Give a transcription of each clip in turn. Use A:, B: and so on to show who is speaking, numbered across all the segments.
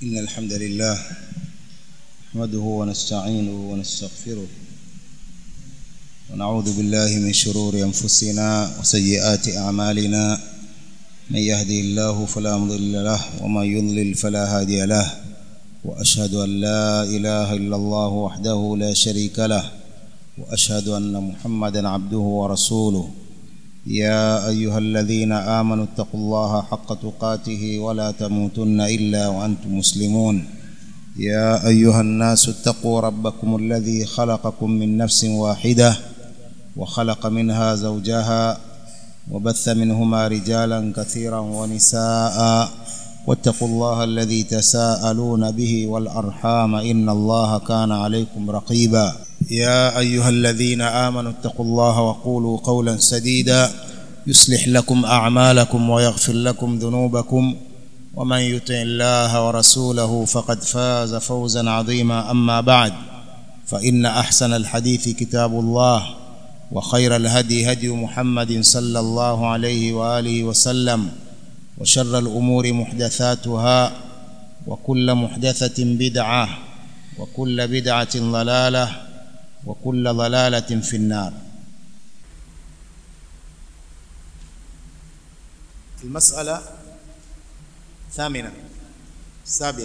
A: إن الحمد لله نحمده ونستعينه ونستغفره ونعوذ بالله من شرور أنفسنا وسيئات أعمالنا من يهدي الله فلا مضل له ومن يضلل فلا هادي له وأشهد أن لا إله إلا الله وحده لا شريك له وأشهد أن محمدا عبده ورسوله يا أيها الذين آمنوا اتقوا الله حق تقاته ولا تموتن إلا وأنتم مسلمون يا أيها الناس اتقوا ربكم الذي خلقكم من نفس واحدة وخلق منها زوجها وبث منهما رجالا كثيرا ونساء واتقوا الله الذي تساءلون به والأرحام إن الله كان عليكم رقيبا يا أيها الذين آمنوا اتقوا الله وقولوا قولا سديدا يصلح لكم أعمالكم ويغفر لكم ذنوبكم ومن يطع الله ورسوله فقد فاز فوزا عظيما أما بعد فإن أحسن الحديث كتاب الله وخير الهدي هدي محمد صلى الله عليه وآله وسلم وشر الأمور محدثاتها وكل محدثة بدعة وكل بدعة ضلالة وكل ضلالة في النار المسألة ثامنة سابعة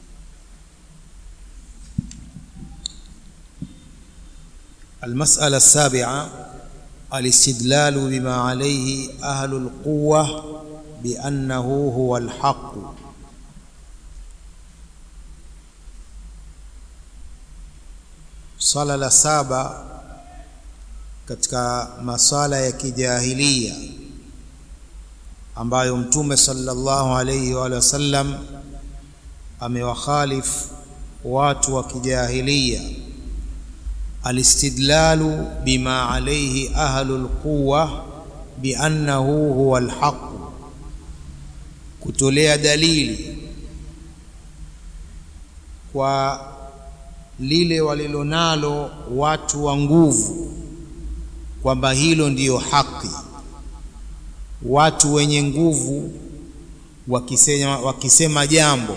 A: المسألة السابعة الاستدلال بما عليه أهل القوة بأنه هو الحق swala la saba katika maswala ya kijahilia ambayo mtume sallallahu alayhi wa sallam amewakhalif watu wa kijahilia alistidlalu bima alayhi ahlu alquwa biannahu huwa alhaq kutolea dalili kwa lile walilonalo watu wa nguvu kwamba hilo ndiyo haki watu wenye nguvu wakisema, wakisema jambo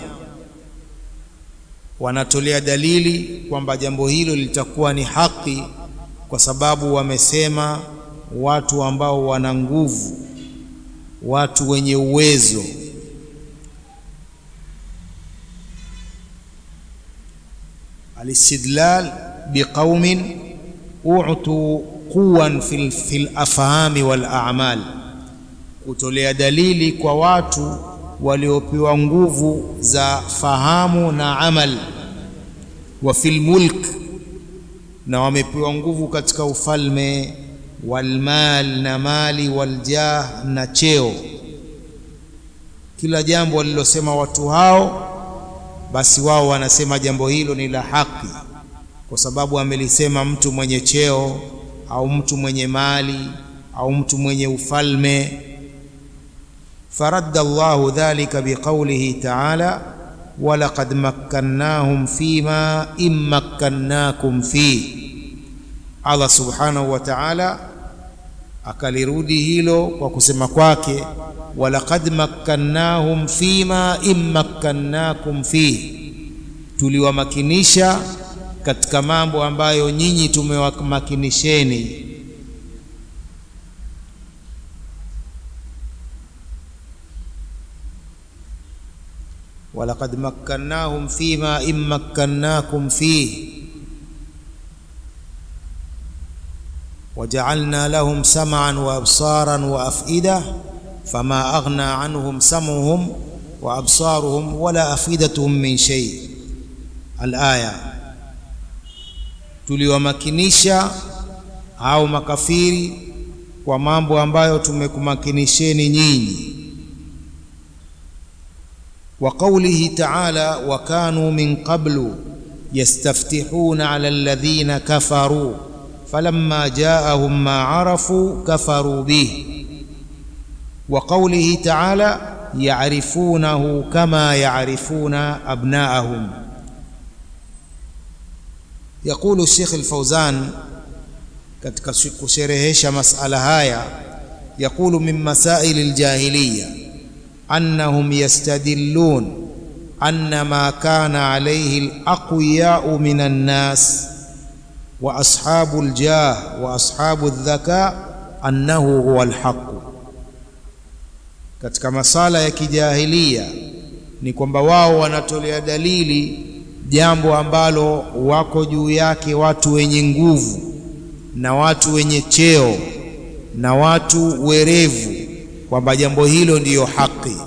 A: wanatolea dalili kwamba jambo hilo litakuwa ni haki kwa sababu wamesema watu ambao wana nguvu watu wenye uwezo الاستدلال بقوم أعطوا قوا في في الأفهام والأعمال kutolea dalili kwa watu waliopewa nguvu za fahamu na amal wa fil mulk na wamepewa nguvu katika ufalme walmal na mali waljah na cheo kila jambo walilosema watu hao basi wao wanasema jambo hilo ni la haki kwa sababu amelisema mtu mwenye cheo au mtu mwenye mali au mtu mwenye ufalme faradda Allahu dhalika biqaulihi ta'ala walaqad makkannahum fima immakkannakum fi Allah subhanahu wa ta'ala akalirudi hilo kwa kusema kwake walaqad makkannahum fima immakkannakum fi tuliwamakinisha katika mambo ambayo nyinyi tumewamakinisheni walaqad makkannahum fima immakkannakum fi وجعلنا لهم سمعا وابصارا وافئده فما اغنى عنهم سمعهم وابصارهم ولا افئدتهم من شيء الايه tuliwamakinisha au makafiri kwa mambo ambayo tumekumakinisheni nyinyi wa qawlihi ta'ala wa kanu min qablu yastaftihuna 'ala alladhina kafaru فلما جاءهم ما عرفوا كفروا به وقوله تعالى يعرفونه كما يعرفون أبناءهم يقول الشيخ الفوزان katika kusherehesha masala haya yaqulu min masail aljahiliya annahum yastadillun
B: anna ma kana alayhi alaqwiyau min annas wa ashabu aljah wa ashabu aldhaka annahu huwa alhaq katika masala ya kijahilia ni kwamba wao wanatolea dalili jambo ambalo wako juu yake watu wenye nguvu na watu wenye cheo na watu werevu kwamba jambo hilo ndiyo haki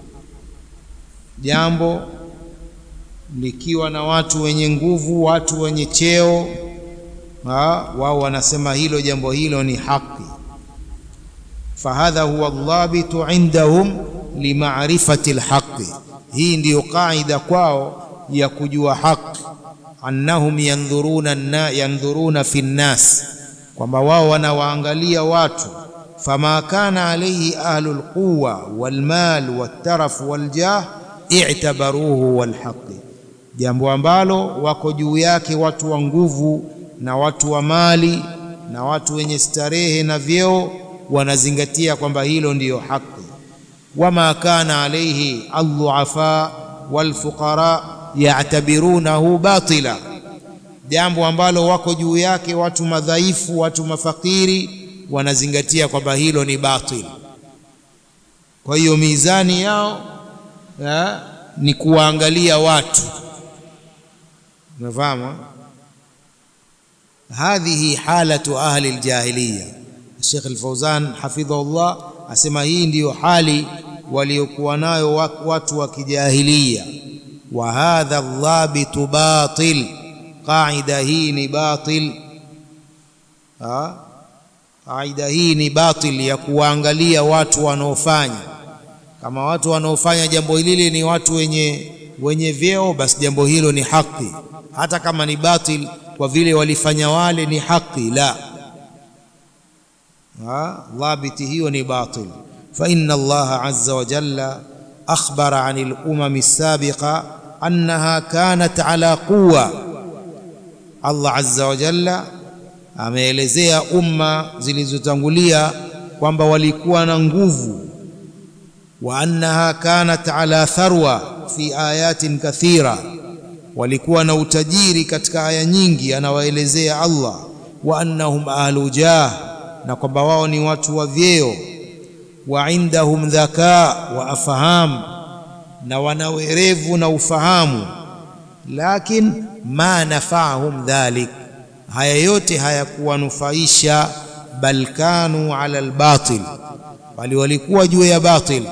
B: jambo likiwa na watu wenye nguvu watu wenye cheo wao wanasema hilo jambo hilo ni haki fahadha huwa dhabitu indahum limarifati alhaqi hii ndiyo qaida kwao ya kujua haki annahum yandhuruna na yandhuruna fi nnas kwamba wao wanawaangalia watu fama kana alayhi ahlu alquwa walmal waltaraf waljah i'tabaruhu walhaqi jambo ambalo wako juu yake watu wa nguvu na watu wa mali na watu wenye starehe na vyeo wanazingatia kwamba hilo ndiyo haki wama kana alayhi aldhuafa walfuqara ya'tabirunahu batila jambo ambalo wako juu yake watu madhaifu watu mafakiri wanazingatia kwamba hilo ni batil kwa hiyo mizani yao ya, ni kuwaangalia watu unafahamu hadhihi halatu ahli aljahiliya Sheikh Al-Fauzan hafidhahullah asema hii ndiyo hali waliokuwa nayo watu wa kijahilia wa hadha dhabitu batil qaida hii ni batil ha qaida hii ni batil ya kuwaangalia watu wanaofanya kama watu wanaofanya jambo hili ni watu wenye wenye vyeo basi jambo hilo ni haki hata kama ni batil kwa vile walifanya wale ni haki la dhabiti hiyo ni batil fa inna Allah azza wa jalla akhbara anil umam as-sabiqa annaha kanat ala quwwa Allah azza wa jalla ameelezea umma zilizotangulia kwamba walikuwa na nguvu wa annaha kanat ala tharwa fi ayatin kathira walikuwa na utajiri katika aya nyingi anawaelezea Allah wa annahum ahlu jah na kwamba wao ni watu wa vyeo wa indahum dhaka wa afham na wana werevu na ufahamu lakin ma nafahum dhalik haya yote hayakuwanufaisha bal kanu ala albatil bali walikuwa juu ya batil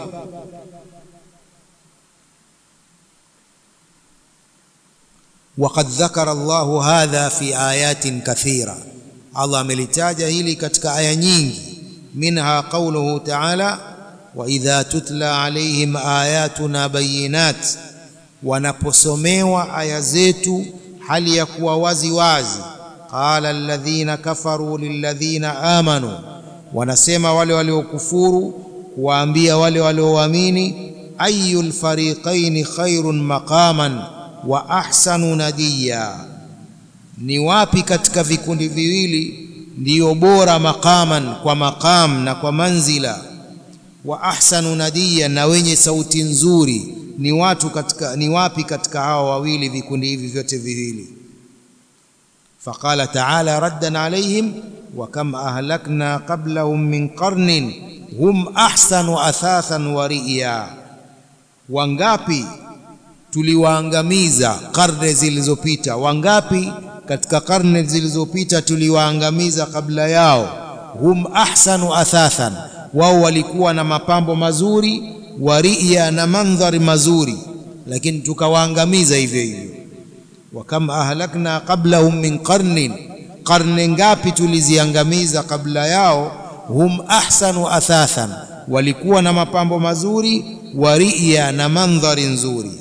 B: وقد ذكر الله هذا في آيات كثيرة الله amelitaja hili katika aya nyingi منها قوله تعالى وإذا تتلى عليهم آياتنا بينات wanaposomewa aya zetu hali ya kuwa wazi wazi qala alladhina kafaru lilladhina amanu wanasema wale waliokufuru kuwaambia wale walioamini ayul fariqaini khairun maqaman wa ahsanu nadiya ni wapi katika vikundi viwili ndiyo bora maqaman kwa maqam na kwa manzila wa ahsanu nadiya na wenye sauti nzuri ni watu katika ni wapi katika hawa wawili vikundi hivi vyote viwili faqala ta'ala raddan alayhim wa kam ahlakna qablahum min qarnin hum ahsanu athathan wa riya wangapi tuliwaangamiza karne zilizopita wangapi katika karne zilizopita tuliwaangamiza kabla yao hum ahsanu athathan wao walikuwa na mapambo mazuri waria na mandhari mazuri lakini tukawaangamiza hivyo hivyo wa kam ahlakna qablahum min qarnin qarne ngapi tuliziangamiza kabla yao hum ahsanu athathan walikuwa na mapambo mazuri waria na mandhari nzuri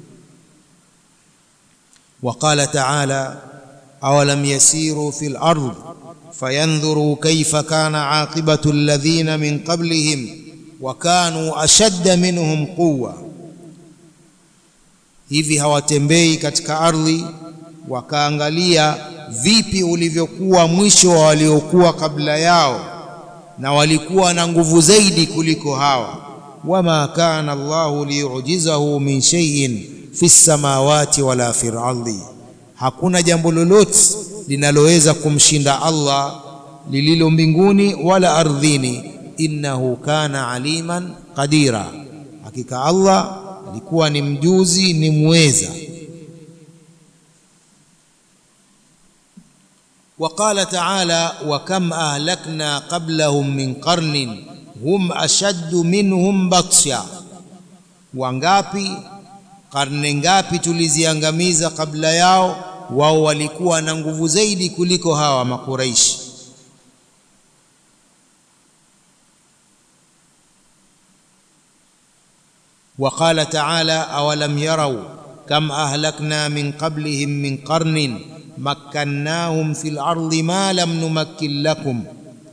B: وقال تعالى أولم يسيروا في الأرض فينظروا كيف كان عاقبة الذين من قبلهم وكانوا أشد منهم قوة hivi hawatembei katika ardhi wakaangalia vipi ulivyokuwa mwisho wa waliokuwa kabla yao na walikuwa na nguvu zaidi kuliko hawa wama kana Allahu liyujizahu min shay'in fi samawati wala fi ardhi, hakuna jambo lolote linaloweza kumshinda Allah lililo mbinguni wala ardhini. Innahu kana aliman qadira, hakika Allah alikuwa ni mjuzi ni muweza. Wa qala ta'ala wa kam ahlakna qablahum min qarnin hum ashaddu minhum batsha, wangapi karne ngapi tuliziangamiza kabla yao, wao walikuwa na nguvu zaidi kuliko hawa Makuraishi. Wa qala ta'ala awalam yarau kam ahlakna min qablihim min qarnin makkannahum fil ardi ma lam numakkin lakum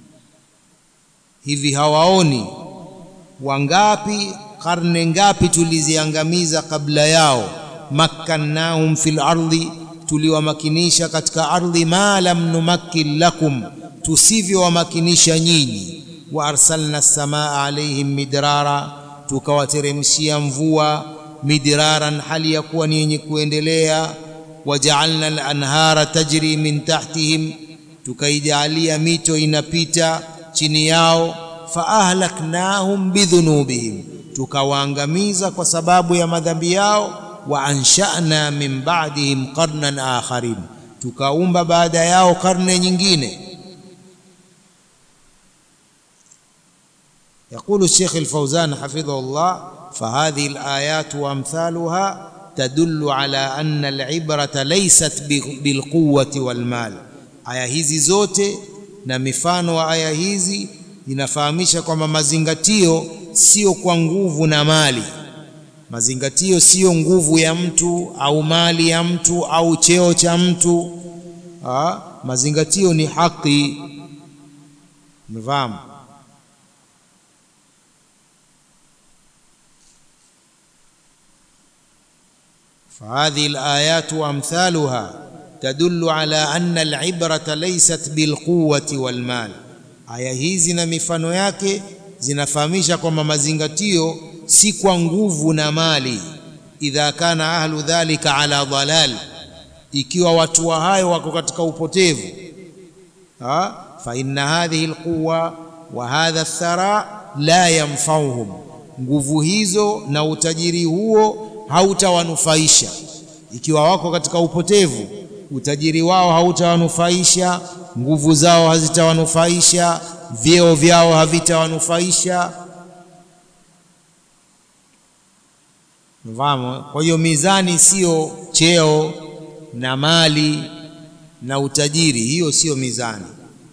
B: Hivi hawaoni wangapi karne ngapi tuliziangamiza kabla yao? makkannahum fil ardi, tuliwamakinisha katika ardhi. ma lam numakkin lakum, tusivyowamakinisha nyinyi. wa arsalna samaa alaihim midrara, tukawateremshia mvua midraran, hali ya kuwa ni yenye kuendelea. wajaalna al-anhara tajri min tahtihim, tukaijalia mito inapita chini yao. fa ahlaknahum bidhunubihim, tukawaangamiza kwa sababu ya madhambi yao. wa ansha'na min ba'dihim qarnan akharin, tukaumba baada yao karne nyingine. Yaqulu Sheikh al-Fawzan hafidhahullah, fahadhihi al-ayat wa amthaluha tadullu ala anna al-ibrata laysat bilquwwati walmal, aya hizi zote na mifano wa aya hizi inafahamisha kwamba mazingatio sio kwa nguvu na mali. Mazingatio sio nguvu ya mtu au mali ya mtu au cheo cha mtu ha? Mazingatio ni haki. Mfahamu? fahadhihi alayatu wa amthaluha tadullu ala anna alibrata laysat bilquwati walmal. Aya hizi na mifano yake zinafahamisha kwamba mazingatio si kwa nguvu na mali. Idha kana ahlu dhalika ala dalal, ikiwa watu wa hayo wako katika upotevu. Ha? fa inna hadhihi alquwa wa hadha athara la yanfauhum, nguvu hizo na utajiri huo hautawanufaisha. Ikiwa wako katika upotevu utajiri wao hautawanufaisha, nguvu zao hazitawanufaisha, vyeo vyao havitawanufaisha. Mfahamu? Kwa hiyo mizani sio cheo na mali na utajiri, hiyo sio mizani.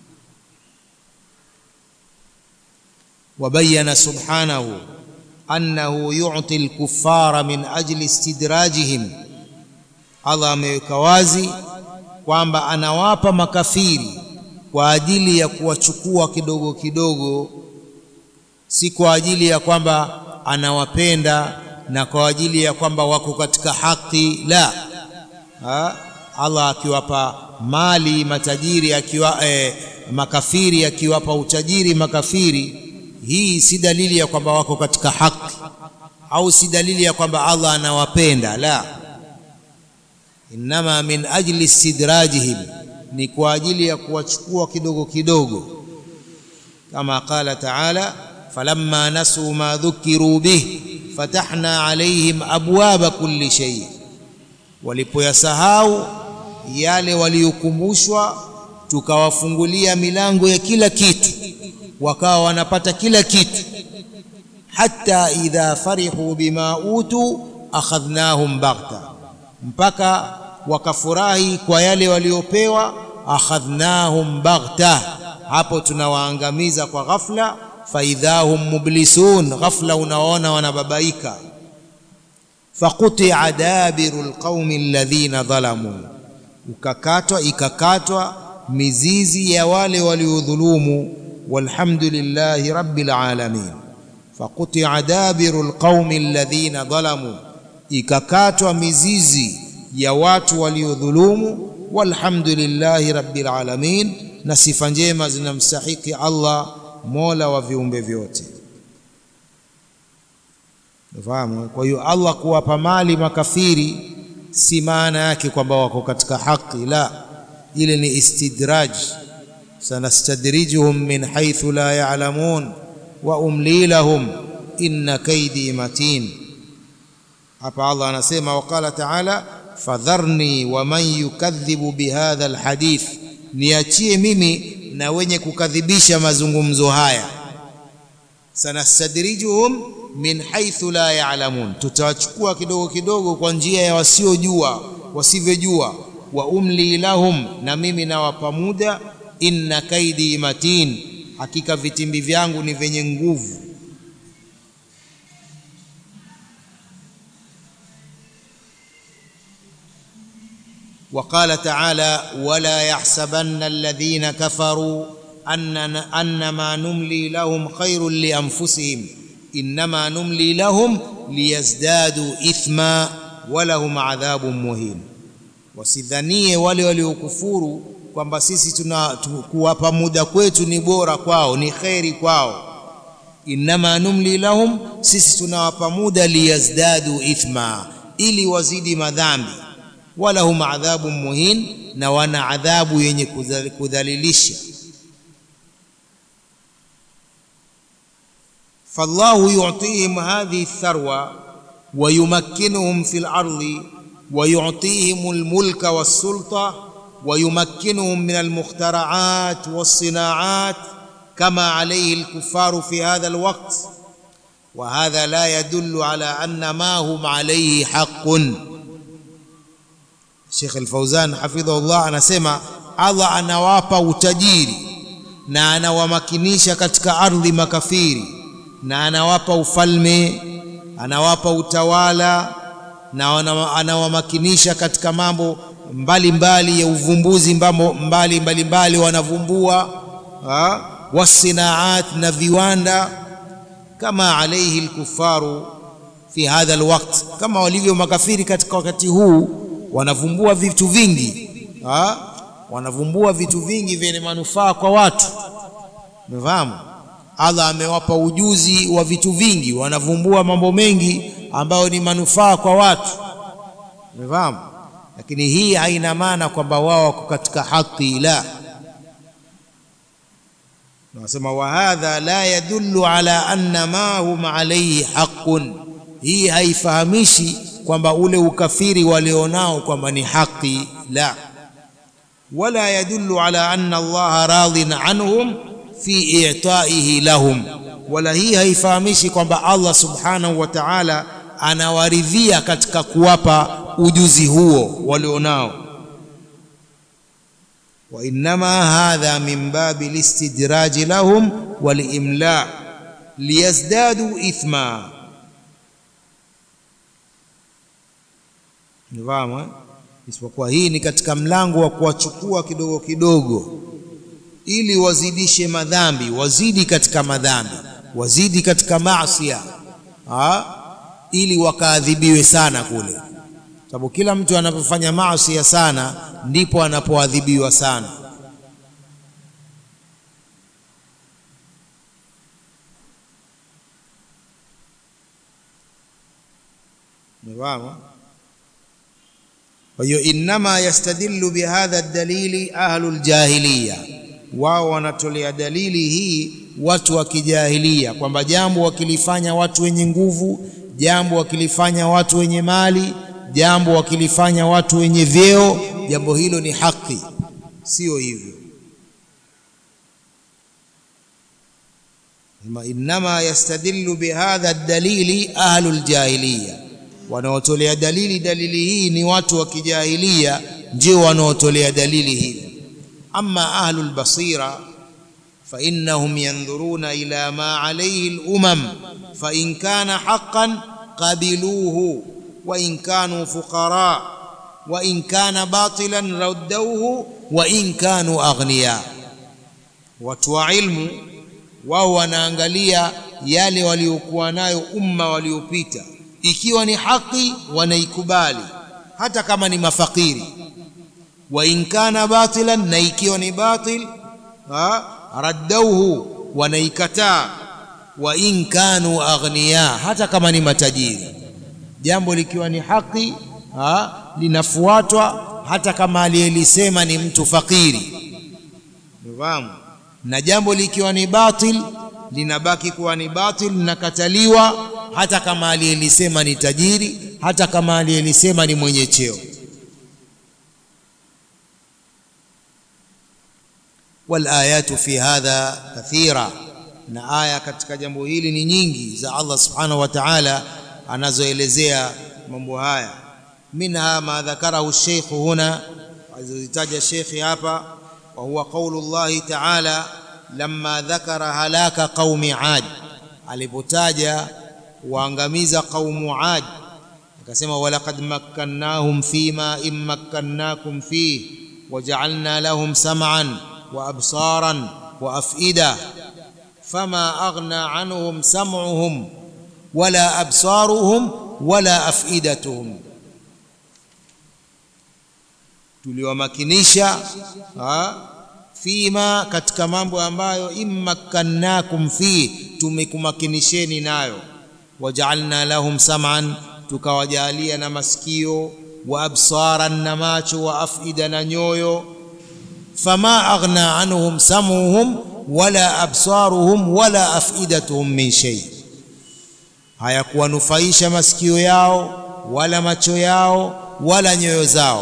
B: Wabayana subhanahu annahu yu'ti al-kuffara min ajli istidrajihim Allah ameweka wazi kwamba anawapa makafiri kwa ajili ya kuwachukua kidogo kidogo, si kwa ajili ya kwamba anawapenda na kwa ajili ya kwamba wako katika haki. La ha? Allah akiwapa mali matajiri akiwa, eh, makafiri akiwapa utajiri makafiri, hii si dalili ya kwamba wako katika haki au si dalili ya kwamba Allah anawapenda. La, innama min ajli istidrajihim, ni kwa ajili ya kuwachukua kidogo kidogo, kama qala taala falamma nasuu ma dhukiru bih fatahna alaihim abwaba kulli shay, walipoyasahau yale waliokumbushwa tukawafungulia milango ya kila kitu, wakawa wanapata kila kitu. Hatta idha farihu bima utu akhadhnahum baghta, mpaka wakafurahi kwa yale waliopewa. Akhadhnahum baghta, hapo tunawaangamiza kwa ghafla. Faidhahum mublisun, ghafla unaona wanababaika. Faqutia dabiru lqaumi alladhina dhalamu, ukakatwa ikakatwa mizizi ya wale waliodhulumu. Walhamdulillahi rabbil alamin. Faqutia dabiru lqaumi alladhina dhalamu, ikakatwa mizizi ya watu waliodhulumu. Walhamdulillahi rabbil alamin, na sifa njema zinamstahiki Allah mola wa viumbe vyote. Unafahamu? Kwa hiyo Allah kuwapa mali makafiri si maana yake kwamba wako katika haki, la, ile ni istidraj. sanastadrijuhum min haythu la ya'lamun wa umli lahum inna kaidi matin. Hapa Allah anasema waqala ta'ala fadharni wa man yukadhibu bihadha alhadith, niachie mimi na wenye kukadhibisha mazungumzo haya. sanastadrijuhum min haythu la ya'lamun, tutawachukua kidogo kidogo kwa njia ya wasiojua wasivyojua. Wa umli lahum, na mimi nawapa muda. Inna kaidi matin, hakika vitimbi vyangu ni vyenye nguvu. Wa qala ta'ala wala yahsabanna alladhina kafaru annama numli lahum khairun li anfusihim innama numli lahum liyazdadu ithma walahum adhabun muhin, wasidhanie wale waliokufuru kwamba sisi tuna kuwapa muda kwetu ni bora kwao, ni kheri kwao. Innama numli lahum, sisi tunawapa muda liyazdadu ithma, ili wazidi madhambi. Walahum adhabun muhin, na wana adhabu yenye kudhalilisha. fallahu yu'tihim hadhihi tharwa wa yumakkinuhum fil ardi wa yu'tihim almulka was-sulta wa yumakkinuhum min almukhtara'at was-sina'at kama alayhi al-kuffaru fi hadha al-waqt wa hadha la yadullu ala anna ma hum alayhi haqqun. Sheikh al-Fawzan hafidhahullah anasema Allah anawapa utajiri na anawamakinisha katika ardhi makafiri na anawapa ufalme, anawapa utawala na anawamakinisha katika mambo mbalimbali mbali ya uvumbuzi, mambo mbali mbalimbali wanavumbua, wasinaat na viwanda, kama alaihi lkufaru fi hadha alwaqt, kama walivyo makafiri katika wakati huu, wanavumbua vitu vingi ha? wanavumbua vitu vingi vyenye manufaa kwa watu, umefahamu? Allah amewapa ujuzi wa vitu vingi, wanavumbua mambo mengi ambayo ni manufaa kwa watu, umefahamu. Lakini hii haina maana kwamba wao wako katika haki, la. Nasema wa hadha la yadullu ala anna ma hum alayhi haqqun, hii haifahamishi kwamba ule ukafiri walionao kwamba ni haki, la. Wala yadullu ala anna Allah radin anhum fi i'taihi lahum, wala hii haifahamishi kwamba Allah subhanahu wa ta'ala anawaridhia katika kuwapa ujuzi huo walionao. Wa innama hadha min babi listidraji lahum walimla liyazdadu ithma. Nifahamu, isipokuwa hii ni katika mlango wa kuwachukua kidogo kidogo ili wazidishe madhambi, wazidi katika madhambi, wazidi katika maasia, ili wakaadhibiwe sana kule, sababu kila mtu anapofanya maasia sana ndipo anapoadhibiwa sana. Umefahamu? Kwa hiyo innama yastadillu bihadha dalili ahlul jahiliya wao wanatolea dalili hii watu wa kijahilia, kwamba jambo wakilifanya watu wenye nguvu, jambo wakilifanya watu wenye mali, jambo wakilifanya watu wenye vyeo, jambo hilo ni haki. Sio hivyo. Innama yastadillu bihadha dalili ahlul jahiliya, wanaotolea dalili dalili hii ni watu wa kijahilia, ndio wanaotolea dalili hii Amma ahlu lbasira fainnahum yandhuruna ila ma alayhi lumam fain kana haqqan qabiluhu wain kanu fuqara wain kana batilan raddauhu wain kanu aghniya. Watu wa ilmu wao wanaangalia yale waliokuwa nayo umma waliopita, ikiwa ni haki wanaikubali hata kama ni mafakiri wa in kana batilan, na ikiwa ni batil raddauhu, wanaikataa. wa in kanu aghniya, hata kama ni matajiri. Jambo likiwa ni haki ha, linafuatwa hata kama aliyelisema ni mtu fakiri. Unafahamu? Na jambo likiwa ni batil linabaki kuwa ni batil, linakataliwa hata kama aliyelisema ni tajiri, hata kama aliyelisema ni mwenye cheo. wal ayatu fi hadha kathira, na aya katika jambo hili ni nyingi za Allah subhanahu wa ta'ala anazoelezea mambo haya. Minha ma dhakarahu sheikh huna, alizozitaja shekhi hapa, wa huwa qaulu llahi ta'ala lamma dhakara halaka qaumi Ad, alipotaja waangamiza qaumu Ad akasema, walaqad makkannahum fima in makkannakum fih waja'alna lahum sam'an wa absaran wa af'ida fama aghna anhum sam'uhum wala absaruhum wala af'idatuhum, tuliwamakinisha fima katika mambo ambayo immakkannakum fi, tumekumakinisheni nayo. Wajaalna lahum sam'an, tukawajalia na masikio, wa absaran na macho, wa afida na nyoyo. Fama aghna anhum sam'uhum wala absaruhum wala afidatuhum min shay, hayakuwanufaisha masikio yao wala macho yao wala nyoyo zao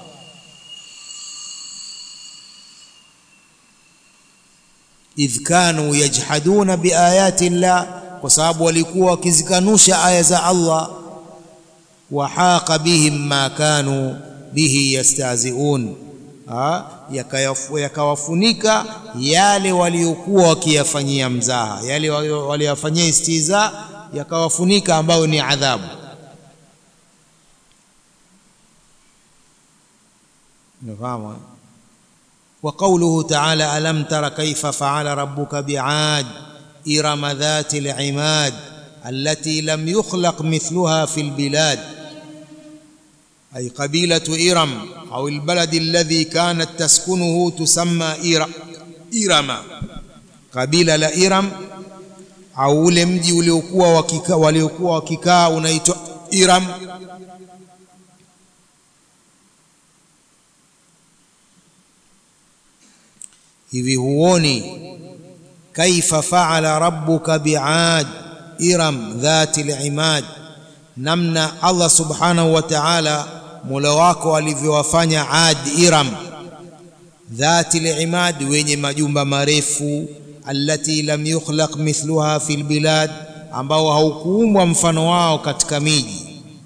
B: idh kanu yajhaduna biayati llah, kwa sababu walikuwa wakizikanusha aya za Allah. Wa haqa bihim ma kanu bihi yastahziun, yakawafunika yale waliokuwa wakiyafanyia mzaha, yale waliyofanyia istiza, yakawafunika ambayo ni adhabu. Unafahamu? wa qawluhu ta'ala alam tara kayfa fa'ala rabbuka bi'ad irama dhati al-'imad allati lam yukhlaq mithluha fi al-bilad ay qabilatu iram au al-balad alladhi kanat taskunuhu tusamma irama kabila la iram au ule mji uliokuwa wakikaa waliokuwa wakikaa unaitwa iram hivi huoni kaifa faala rabbuka biad iram dhati limad, namna Allah subhanahu wa ta'ala mola wako alivyowafanya Ad Iram dhati limad, wenye majumba marefu, allati lam yukhlaq mithluha fil bilad, ambao haukuumbwa mfano wao katika miji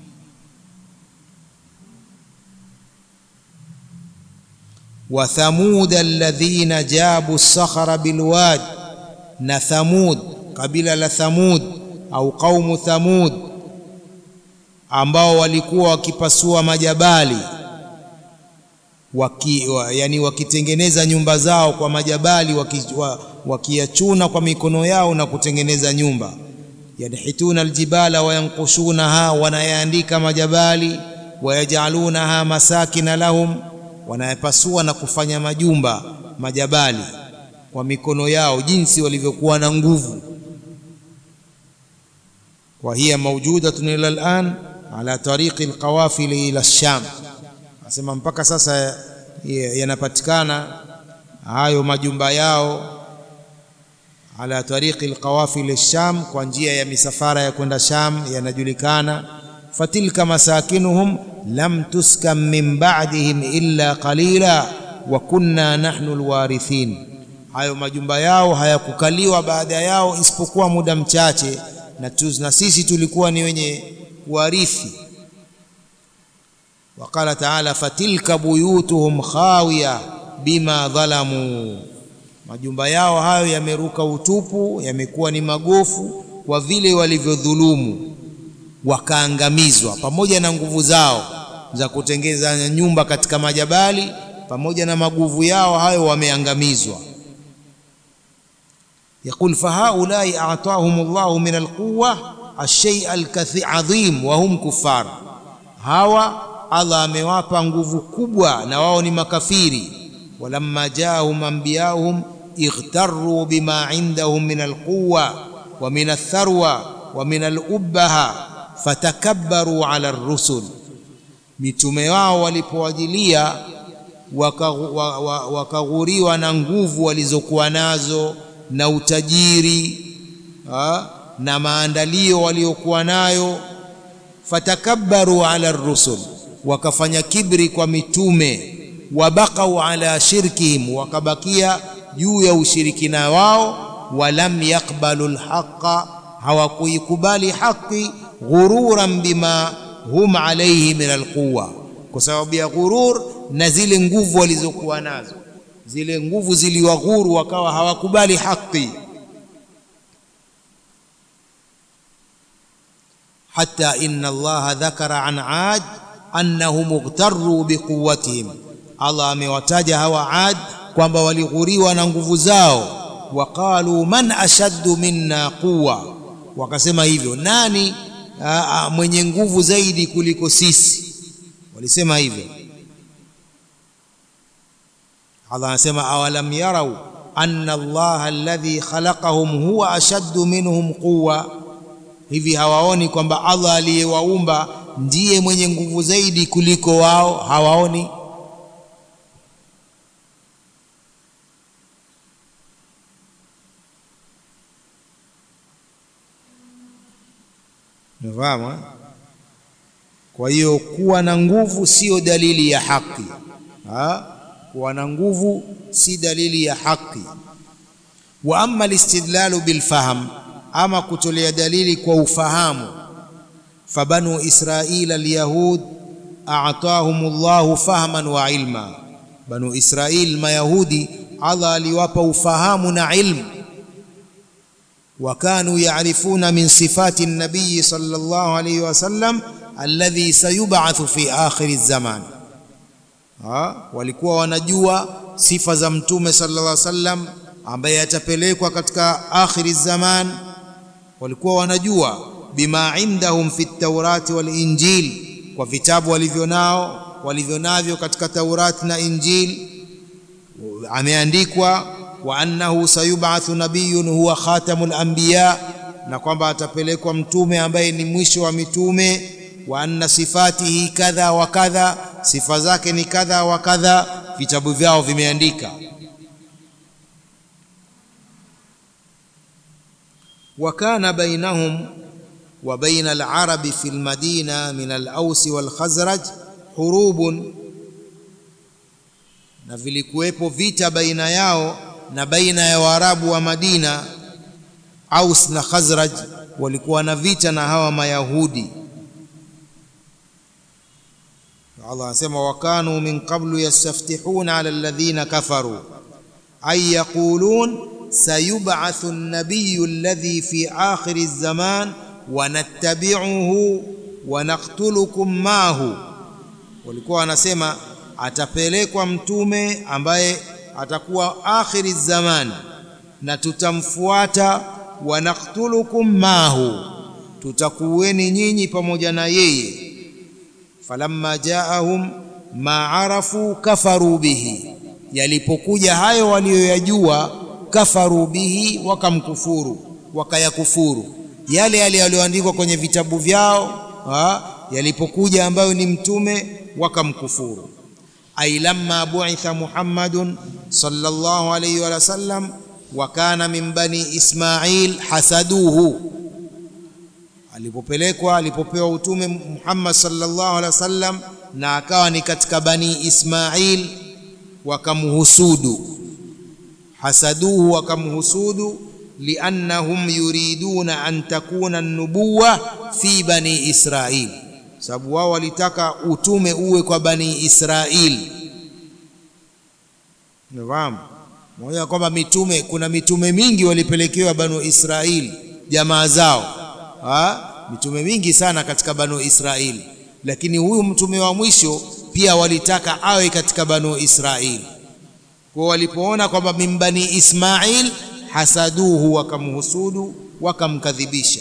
B: wa thamud alladhina jabu sakhara bilwad, na Thamud, kabila la Thamud au qaumu Thamud, ambao walikuwa wakipasua majabali waki, wa, yani wakitengeneza nyumba zao kwa majabali wakiyachuna kwa mikono yao na kutengeneza nyumba. Yanhituna aljibala wayankushunaha, wanayaandika majabali, wayajalunaha masakina lahum wanayapasua na kufanya majumba majabali kwa mikono yao, jinsi walivyokuwa na nguvu. wa hiya mawjudatun ila al'an ala tariqi alqawafil ila Sham, asema mpaka sasa yanapatikana hayo majumba yao ala tariqi alqawafil Sham, kwa njia ya misafara ya kwenda Sham yanajulikana. fatilka masakinuhum lam tuskan min ba'dihim illa qalila wa kunna nahnu alwarithin, hayo majumba yao hayakukaliwa baada yao isipokuwa muda mchache, na, na sisi tulikuwa ni wenye kuwarithi. Waqala taala fatilka buyutuhum khawiya bima dhalamu, majumba yao hayo yameruka utupu, yamekuwa ni magofu kwa vile walivyodhulumu wakaangamizwa pamoja na nguvu zao za kutengeza nyumba katika majabali, pamoja na maguvu yao hayo wameangamizwa. Yaqul fahaulai atahum Allahu min alquwa alshay alazim wa hum kuffar, hawa Allah amewapa nguvu kubwa na wao ni makafiri. Walamma jaahum anbiyahum ightarru bima indahum min alquwa wa min atharwa wa min alubaha fatakabbaru ala rusul, mitume wao walipowajilia wakaghuriwa waka na nguvu walizokuwa nazo na utajiri ha, na maandalio waliokuwa nayo. Fatakabbaru ala rusul, wakafanya kibri kwa mitume. Wabaqau ala shirkihim, wakabakia juu ya ushirikina wao. Walam yaqbalu lhaqa, hawakuikubali haqi. Ghururan bima hum alayhi min alquwa, kwa sababu ya ghurur na zile nguvu walizokuwa nazo, zile nguvu ziliwaghuru, wakawa hawakubali haki. Hatta inna Allaha dhakara an Ad annahum ightarru biquwwatihim, Allah amewataja hawa Ad kwamba walighuriwa na nguvu zao. Waqalu man ashaddu minna quwwa, wakasema hivyo, nani a, a, mwenye nguvu zaidi kuliko sisi? Walisema hivyo. Allah anasema awalam yarau anna Allaha alladhi khalaqahum huwa ashaddu minhum quwwa, hivi hawaoni kwamba Allah aliyewaumba ndiye mwenye nguvu zaidi kuliko wao? Hawaoni? Umefahamu? Kwa hiyo kuwa na nguvu sio dalili ya haki ha? kuwa na nguvu si dalili ya haki. Wa amma alistidlalu bilfahm, ama kutolea dalili kwa ufahamu. Fabanu Israila alyahud a'tahum Allahu fahman wa ilma, Banu Israil Mayahudi, Allah aliwapa ufahamu na ilmu. Wa kanu ya'rifuna min sifati nabiyi sallallahu alayhi wasallam alladhi sayub'athu fi akhiri zaman Ha, walikuwa wanajua sifa za mtume sallallahu alaihi wasallam ambaye atapelekwa katika akhiri zaman. Walikuwa wanajua bima indahum fi taurati wal injil, kwa vitabu walivyonao walivyonavyo katika Taurati na Injil. Ameandikwa wa annahu sayub'athu nabiyyun huwa khatamul anbiya, na kwamba atapelekwa mtume ambaye ni mwisho wa mitume. Wa anna sifatihi kadha wa kadha sifa zake ni kadha wa kadha, vitabu vyao vimeandika. wa kana bainahum wa baina al-arabi fi al-madina min al-aus wal-khazraj hurubun, na vilikuwepo vita baina yao na baina ya Waarabu wa Madina. Aus na Khazraj walikuwa na vita na hawa Mayahudi. Allah anasema wakanu min qablu yastaftihuna ala alladhina kafaru ay yaqulun sayub'athu an-nabiyyu alladhi fi akhiri az-zaman wa nattabi'uhu wa naqtulukum ma'ahu, walikuwa wanasema atapelekwa mtume ambaye atakuwa akhiri zaman na tutamfuata, wa naqtulukum ma'ahu, tutakuweni nyinyi pamoja na yeye falamma jaahum ma arafu kafaru bihi, yalipokuja hayo waliyoyajua, kafaru bihi, wakamkufuru, wakayakufuru yale yale yaliyoandikwa kwenye vitabu vyao ha? Yalipokuja ambayo ni mtume, wakamkufuru. Ai lamma bu'itha Muhammadun sallallahu alayhi wa sallam wa kana min bani Ismail hasaduhu alipopelekwa alipopewa utume Muhammad sallallahu alaihi wasallam na akawa ni katika bani Ismail, wakamhusudu. Hasaduhu, wakamhusudu. Liannahum yuriduna an takuna nubuwa fi bani Israil, sababu wao walitaka utume uwe kwa bani Israil. Unafahamu moja kwamba mitume, kuna mitume mingi walipelekewa banu Israil jamaa zao Ha? mitume mingi sana katika banu Israili, lakini huyu mtume wa mwisho pia walitaka awe katika banu Israili. Kwa walipoona kwamba min bani Ismail, hasaduhu, wakamhusudu, wakamkadhibisha.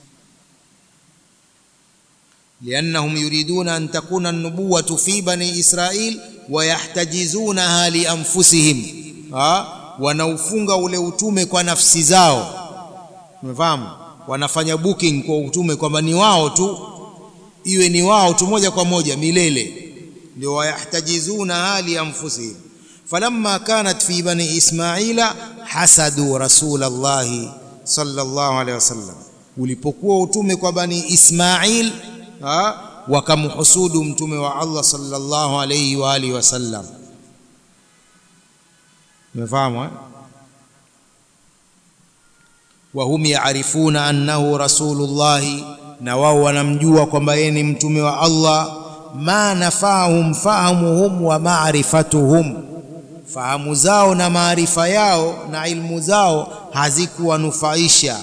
B: liannahum yuriduna an takuna an-nubuwatu fi bani Israil wa yahtajizunaha li anfusihim, wanaufunga ule utume kwa nafsi zao umefahamu wanafanya booking kwa utume kwamba ni wao tu iwe ni wao tu moja kwa moja milele ndio wayahtajizuna hali anfusihim falamma kanat fi bani ismaila hasadu rasulallahi sallallahu alaihi wasallam ulipokuwa utume kwa bani ismail ha? wakamhusudu mtume wa Allah sallallahu alayhi wa alihi wasallam umefahamu eh? wahum yaarifuna annahu rasulullahi na wao wanamjua kwamba yeye ni mtume wa Allah ma nafahum fahamuhum wa maarifatuhum fahamu zao na maarifa yao na ilmu zao hazikuwanufaisha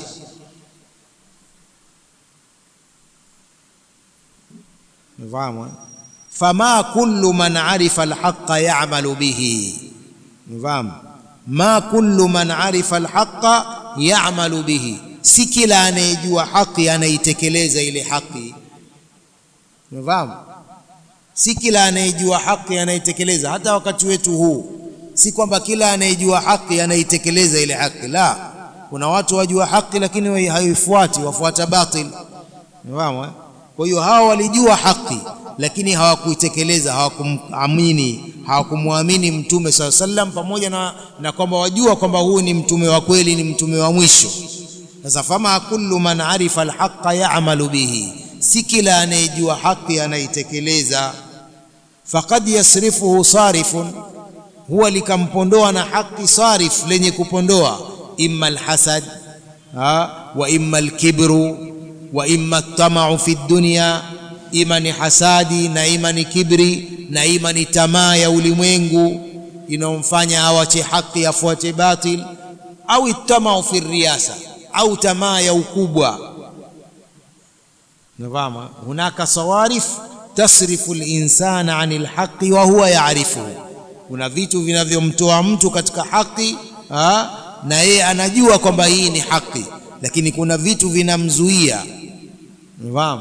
B: Mfahamu? Fama kullu man arifa alhaqa ya'malu bihi. Mfahamu? Ma kullu man arifa alhaqa ya'malu bihi, si kila anayejua haki anaitekeleza ile haki. Mfahamu? Si kila anayejua haki anaitekeleza. Hata wakati wetu huu, si kwamba kila anayejua haki anaitekeleza ile haki. La, kuna watu wajua haki lakini haifuati, wafuata batil. Mfahamu? eh? Kwa hiyo hawa walijua haki lakini hawakuitekeleza, hawakumamini, hawakumwamini Mtume saa sallam, pamoja na, na kwamba wajua kwamba huyu ni mtume wa kweli, ni mtume wa mwisho. Sasa fama kullu man arifa alhaqa ya'malu bihi, si kila anayejua haki anaitekeleza. Faqad yasrifuhu sarifun, huwa likampondoa na haki sarif, lenye kupondoa, imma alhasad wa imma alkibru wa imma tamau fi dunya, ima ni hasadi na ima ni kibri na ima ni tamaa ya ulimwengu inayomfanya awache haki afuate batil, au tamau fi riyasa, au tamaa ya ukubwa. Nafahamu, hunaka sawarif tasrifu linsana ani lhaqi wa huwa yaarifuhu, kuna vitu vinavyomtoa mtu katika haki ha? na yeye anajua kwamba hii ni haki, lakini kuna vitu vinamzuia Unafahamu?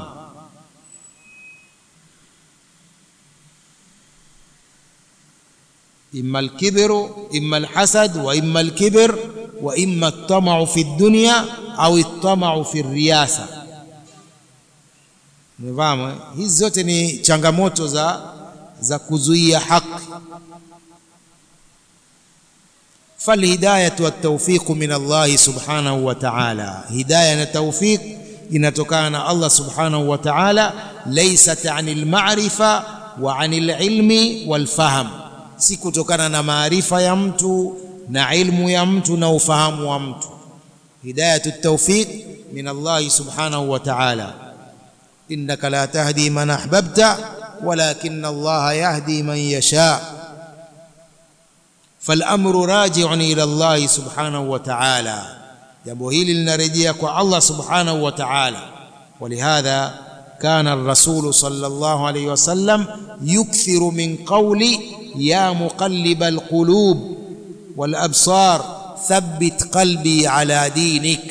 B: imma alkibru imma alhasad wa imma alkibr wa imma altamau fi dunya au altamau fi riyasa. Unafahamu? Hizi zote ni changamoto za, za kuzuia haki. falhidayatu waltawfiqu min Allahi subhanahu wa ta'ala, hidaya na tawfiq inatokana na Allah subhanahu wa ta'ala, laysat anil ma'rifa wa anil ilmi wal fahm, si kutokana na maarifa ya mtu na ilmu ya mtu na ufahamu wa mtu. Hidayatu tawfiq min Allah subhanahu wa ta'ala, innaka la tahdi man ahbabta walakinna Allah yahdi man yasha falamru raji'un ila Allah subhanahu wa ta'ala jambo hili linarejea kwa Allah subhanahu wa ta'ala. Walihadha kana ar-rasulu sallallahu alayhi wasallam yukthiru min qawli ya muqalliba al-qulub wal absar thabbit qalbi ala dinik,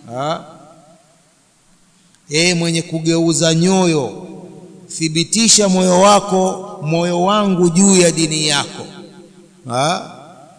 B: e mwenye kugeuza nyoyo, thibitisha moyo wako, moyo wangu juu ya dini yako ha?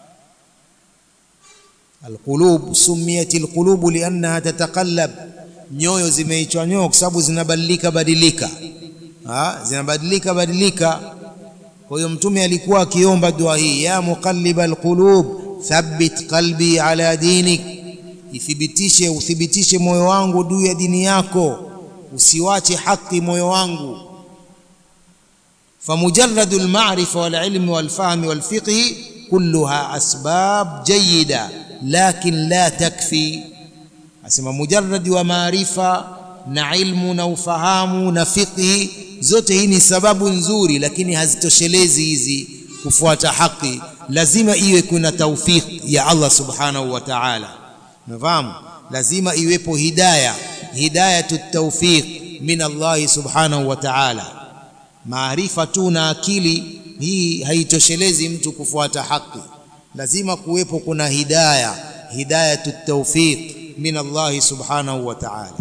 B: Alqulub sumiyat alqulubu liannaha tatakallab, nyoyo zimeitwa nyoyo kwa sababu zinabadilika badilika, zinabadilika badilika. Kwa hiyo Mtume alikuwa akiomba dua hii, ya muqalliba alqulub thabbit qalbi ala dinik, ithibitishe uthibitishe moyo wangu juu ya dini yako, usiwache haki moyo wangu. Famujarradu alma'rifa walilmi walfahmi walfiqhi kulluha asbab jayyida lakin la takfi, asema mujarradi wa maarifa na ilmu na ufahamu na fiqhi, zote hii ni sababu nzuri, lakini hazitoshelezi hizi kufuata haki. Lazima iwe kuna tawfiq ya Allah subhanahu wa ta'ala, unafahamu? Lazima iwepo hidaya, hidayatu tawfiq min Allah subhanahu wa ta'ala. Maarifa tu na akili hii haitoshelezi mtu kufuata haki lazima kuwepo kuna hidaya, hidayatu tawfiq min Allah subhanahu wa ta'ala.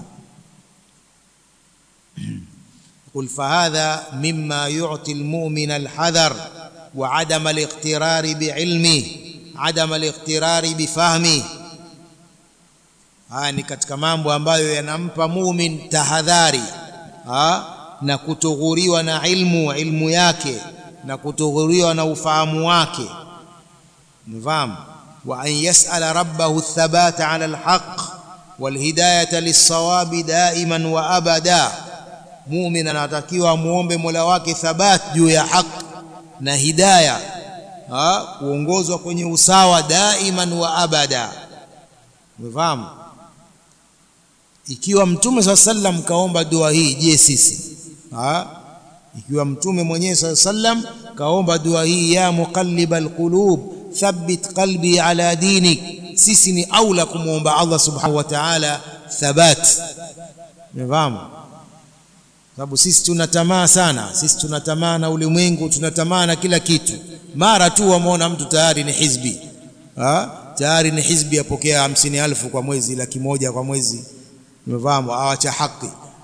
B: Qul fahadha mimma yu'ti almu'mina alhadhar wa adam aliqtirari biilmihi adam aliqtirari bifahmihi, haya ni katika mambo ambayo yanampa mumin tahadhari ha? na kutoghuriwa na ilmu ilmu yake na kutoghuriwa na ufahamu wake nifahamu wa an yasala rabbahu thabata ala alhaq walhidayata lissawabi daiman wa abada mumin anatakiwa muombe mola wake thabat juu ya haq na hidaya ha? kuongozwa kwenye usawa daiman wa abada umefahamu ikiwa mtume saa sallam kaomba dua hii je sisi ha? ikiwa mtume mwenyewe saa sallam kaomba dua hii ya muqallib alqulub thabbit qalbi ala dinik sisi ni aula kumwomba allah subhanahu wa taala thabat umefahamu sababu sisi tuna tamaa sana sisi tuna tamaa na ulimwengu tuna tamaa na kila kitu mara tu wameona mtu tayari ni hizbi ha? tayari ni hizbi apokea hamsini alfu kwa mwezi laki moja kwa mwezi umefahamu awacha haki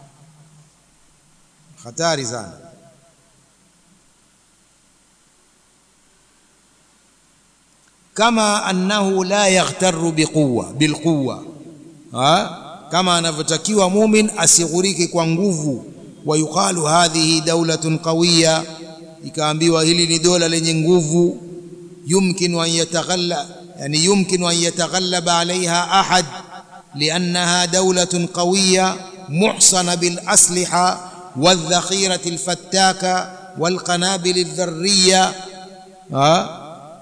B: hatari sana kama annahu la yaghtaru biquwa bilquwa kama anavyotakiwa mumin asighurike kwa nguvu wa yuqalu hadhihi daulatun qawiya ikaambiwa hili ni dola lenye nguvu yumkinu an yataghalla yani yumkinu an yataghallaba alaiha ahad لأنها دولة قوية محصنة بالأسلحة والذخيرة الفتاكة والقنابل الذرية ها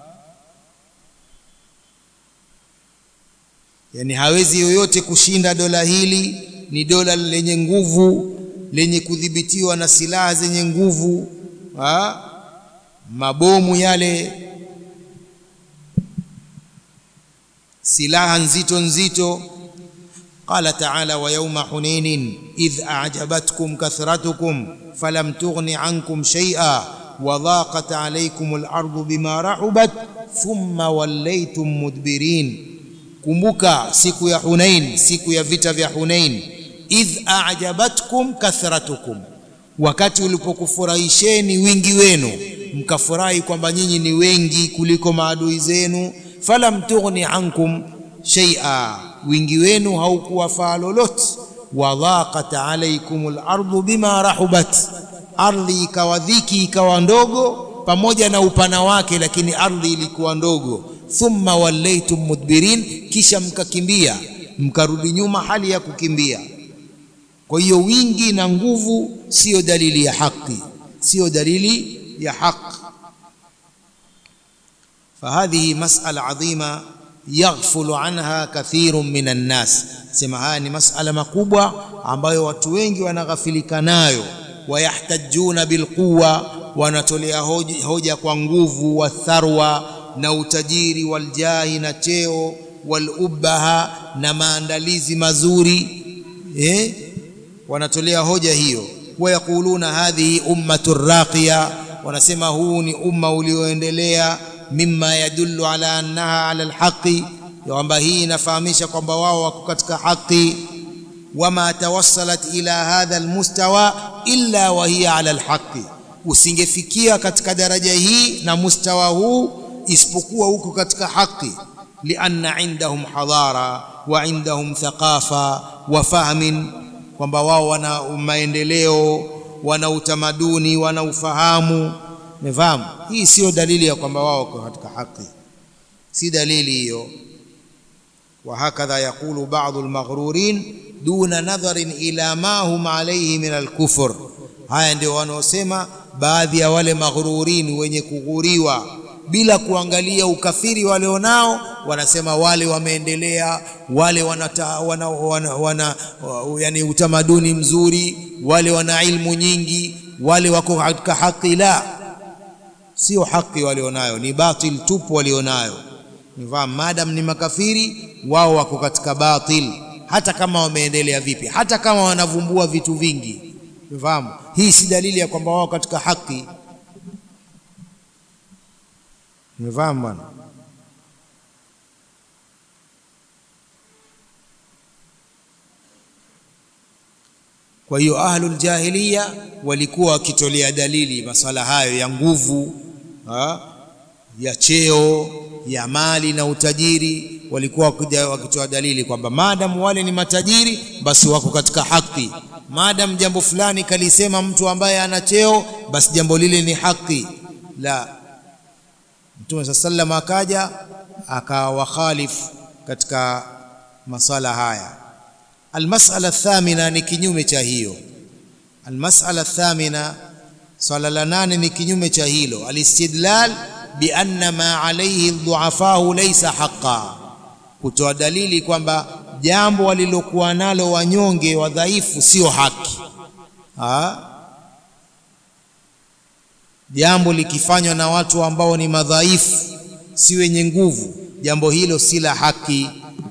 B: yani hawezi yoyote kushinda dola hili ni dola lenye nguvu lenye kudhibitiwa na silaha zenye nguvu ha? mabomu yale silaha nzito nzito قال تعالى ويوم حنين إذ أعجبتكم كثرتكم فلم تغن عنكم شيئا وضاقت عليكم الأرض بما رحبت ثم وليتم مدبرين kumbuka siku ya Hunain siku ya vita vya Hunain idh a'jabatkum kathratukum wakati ulipokufurahisheni wingi wenu mkafurahi kwamba nyinyi ni wengi kuliko maadui zenu falam tughni ankum shay'a wingi wenu haukuwafaa lolote wadhaqat alaykum al-ardu bima rahubat ardhi ikawa dhiki ikawa ndogo pamoja na upana wake lakini ardhi ilikuwa ndogo thumma wallaytum mudbirin kisha mkakimbia mkarudi nyuma hali ya kukimbia kwa hiyo wingi na nguvu sio dalili ya haki sio dalili ya haki فهذه مسألة عظيمة yaghfulu anha kathirun minan nas sema haya ni masala makubwa ambayo watu wengi wanaghafilika nayo wayahtajuna bilquwa wanatolea hoja, hoja kwa nguvu wa tharwa na utajiri waljahi na cheo walubaha na maandalizi mazuri eh? wanatolea hoja hiyo wayaquluna hadhihi ummatu raqiya wanasema huu ni umma ulioendelea mimma yadullu ala annaha ala alhaqi kwamba hii inafahamisha kwamba wao wako katika haki wama tawassalat ila hadha almustawa illa wa hiya ala alhaqi usingefikia katika daraja hii na mustawa huu isipokuwa huko katika haki lianna indahum hadara wa indahum thaqafa wa fahmin kwamba wao wana maendeleo wana utamaduni wana ufahamu umefahamu hii sio dalili ya kwamba wao wako katika haki si dalili hiyo وهكذا يقول بعض المغرورين دون نظر إلى ما هم عليه من الكفر haya ndio wanaosema baadhi ya wale maghrurin wenye kughuriwa bila kuangalia ukafiri walionao wanasema wale wameendelea wale wanata, wana, wana, wana, yani utamaduni mzuri wale wana ilmu nyingi wale wako katika haki la sio haki walionayo ni batil tupu walionayo nifahamu madam ni makafiri wao wako katika batil hata kama wameendelea vipi hata kama wanavumbua vitu vingi nifahamu hii si dalili ya kwamba wao katika haki nifahamu bwana kwa hiyo ahlul jahiliya walikuwa wakitolea dalili masala hayo ya nguvu ha? ya cheo ya mali na utajiri walikuwa wakitoa dalili kwamba maadamu wale ni matajiri basi wako katika haki maadamu jambo fulani kalisema mtu ambaye ana cheo basi jambo lile ni haki la mtume saa sallam akaja akawakhalifu katika masala haya almasala thamina ni kinyume cha hiyo almasala thamina swala la nane ni kinyume cha hilo alistidlal bianna ma alayhi dhuafahu laysa haqa kutoa dalili kwamba jambo walilokuwa nalo wanyonge wadhaifu sio haki ha? jambo likifanywa na watu ambao ni madhaifu si wenye nguvu jambo hilo si la haki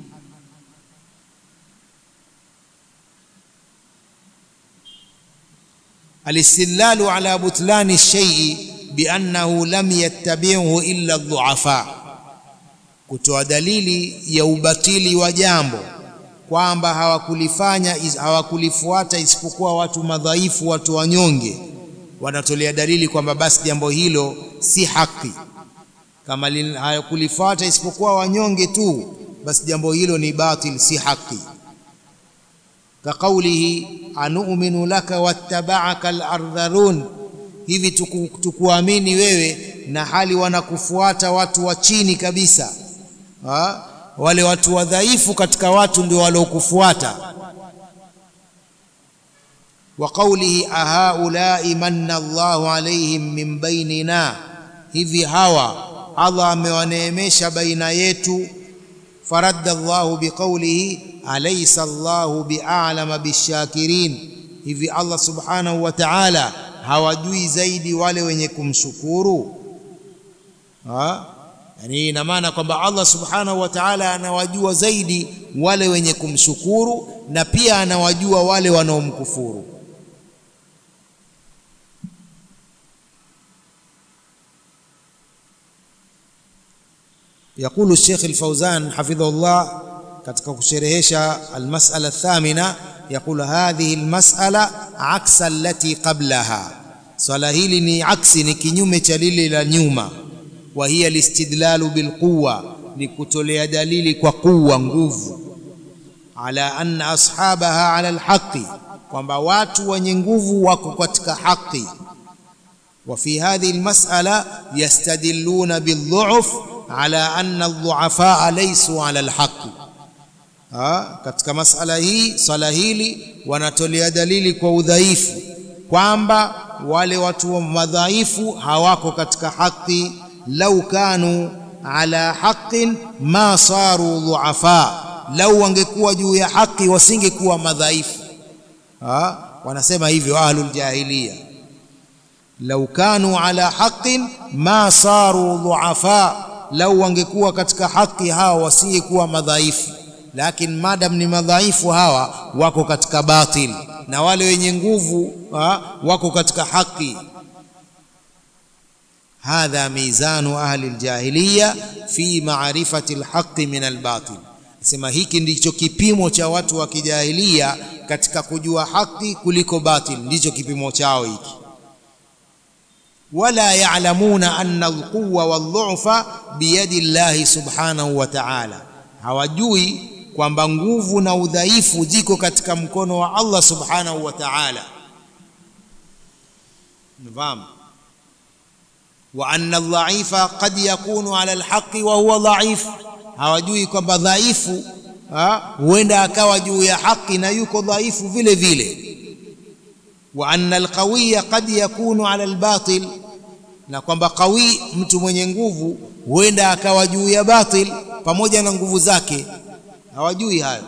B: الاستدلال على بطلان الشيء بأنه لم يتبعه إلا الضعفاء kutoa dalili ya ubatili wa jambo kwamba hawakulifanya hawakulifuata isipokuwa watu madhaifu watu wanyonge wanatolea dalili kwamba basi jambo hilo si haki kama hawakulifuata isipokuwa wanyonge tu basi jambo hilo ni batil si haki kaqaulihi anu'minu laka wattaba'aka al-ardhalun hivi tuku, tukuamini wewe na hali wanakufuata watu wa chini kabisa ha? wale watu wadhaifu katika watu ndio waliokufuata wa qawlihi ahaulai manna Allahu alaihim min bainina hivi hawa Allah amewaneemesha baina yetu faradda Allahu biqawlihi alaysa Allahu bi'alama bishakirin hivi Allah subhanahu wa ta'ala hawajui zaidi wale wenye kumshukuru ha yani ina maana kwamba Allah subhanahu wa ta'ala anawajua zaidi wale wenye kumshukuru na pia anawajua wale wanaomkufuru يقول الشيخ الفوزان حفظه الله katika kusherehesha almas'ala thamina يقول هذه المسألة عكس التي قبلها swala hili ni aksi ni kinyume cha lile la nyuma wa hiya listidlalu bilquwa ni kutolea dalili kwa kuwa nguvu ala anna ashabaha ala alhaqi kwamba watu wenye nguvu wako katika haki wa fi hadhihi almas'ala yastadilluna bildhu'f ala anna aldhu'afa laysu ala alhaqi ha, katika masala hii swala hili wanatolea dalili kwa udhaifu kwamba wale watu madhaifu hawako katika haki lau kanu ala haqqin ma saru dhuafa lau wangekuwa juu ya haki wasingekuwa madhaifu ha? wanasema hivyo ahlul jahiliya lau kanu ala haqqin ma saru dhuafa lau wangekuwa katika haki hawa wasingekuwa madhaifu lakini madam ni madhaifu hawa wako katika batil na wale wenye nguvu ha, wako katika haki hadha mizanu ahli aljahiliya fi ma'rifati alhaqi min albatil sema hiki ndicho kipimo cha watu wa kijahilia katika kujua haki kuliko batil ndicho kipimo chao hiki wala ya'lamuna anna alquwwa waldhu'fa biyadi llahi subhanahu wa ta'ala hawajui kwamba nguvu na udhaifu ziko katika mkono wa Allah subhanahu wa ta'ala nafahamu wa anna dhaifa qad yakunu ala alhaqi wa huwa dhaif hawajui kwamba dhaifu huenda akawa juu ya haki na yuko dhaifu vile vile wa anna alqawiya qad yakunu ala albatil na kwamba qawi mtu mwenye nguvu huenda akawa juu ya batil pamoja na nguvu zake hawajui hayo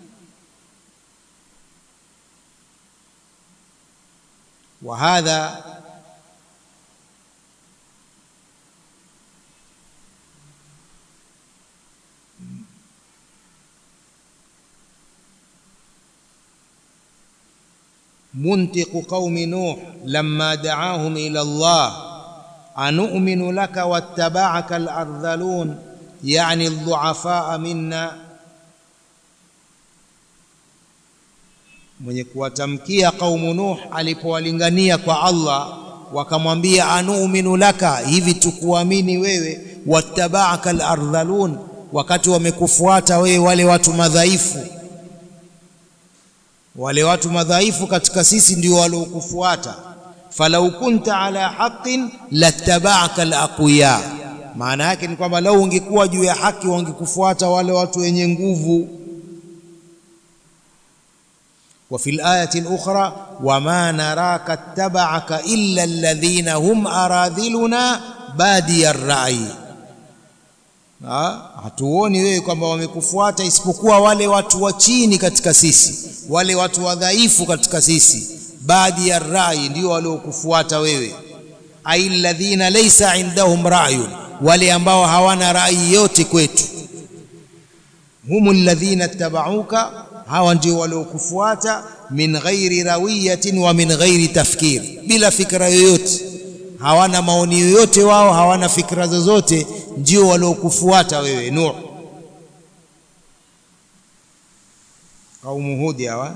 B: وهذا منطق قوم نوح لما دعاهم الى الله انؤمن لك واتبعك الارذلون يعني الضعفاء منا mwenye kuwatamkia kaumu Nuh alipowalingania kwa Allah wakamwambia anu'minu laka hivi tukuamini wewe wattaba'aka al-ardhalun wakati wamekufuata wewe wale watu madhaifu wale watu madhaifu katika sisi ndio waliokufuata falau kunta ala haqqin lattaba'aka al-aqwiya maana yake ni kwamba lau ungekuwa juu ya haki wangekufuata wale watu wenye nguvu وفي الآية الأخرى وما نراك اتبعك إلا الذين هم أراذلنا بادي الرأي hatuoni wewe kwamba wamekufuata isipokuwa wale watu wa chini katika sisi wale watu wadhaifu katika sisi baadhi ya rai ndio waliokufuata wewe ai alladhina laysa indahum ra'yun wale ambao hawana rai yote kwetu humul ladhina ittaba'uka hawa ndio waliokufuata min ghairi rawiyatin wa min ghairi tafkir bila fikra yoyote hawana maoni yoyote wao hawana fikra zozote ndio waliokufuata wewe Nuh kaumu Hudi hawa